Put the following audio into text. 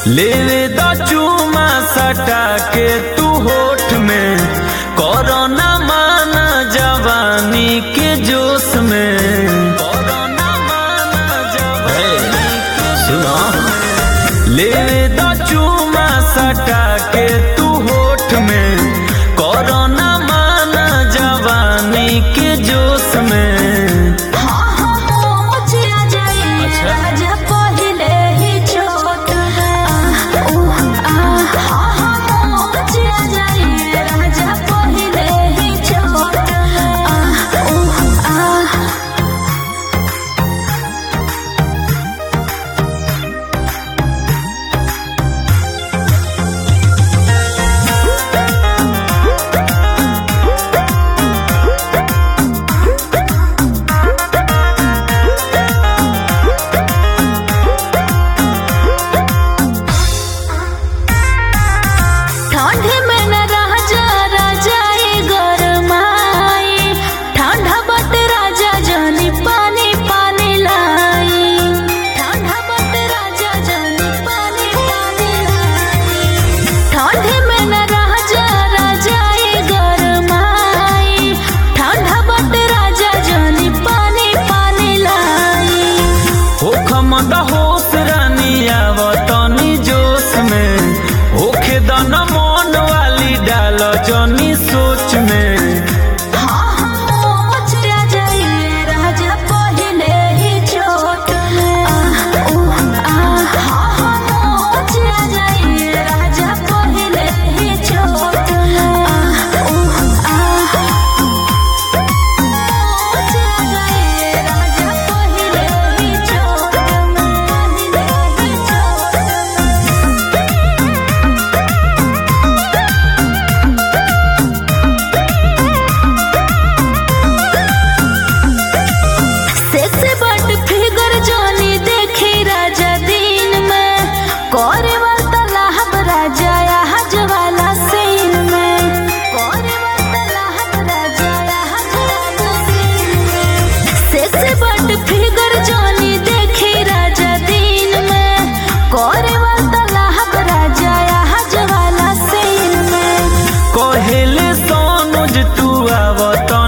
लेवे द चूमा सटा के तू होठ में कोरोना माना जवानी के जोश में कोरोना माना जवानी के सुनो लेवे द चूमा सटा के तू होठ में कोरोना माना जवानी के जोश में ठंड में न रह जा राजा ए गरमाई ठंडा बट राजा जानी पानी पानी लाई ठंडा बट राजा जानी पानी पानी लाई ठंड में न रह जा राजा ए गरमाई ठंडा बट राजा जानी पानी पानी लाई होखम द होश रानी आवतनी जोश में होखे दन मन वाली डाल जनी सोच में सेक्सी बट फिगर जानी देखी राजा दिन में करे वाला लाहब राजा यहाँ जवाला सीन में करे वाला लाहब राजा यहाँ जवाला सीन में सेक्सी बट फिगर जानी देखी राजा दिन में करे वाला लाहब राजा यहाँ जवाला सीन में कहेले सोनुज तू आवत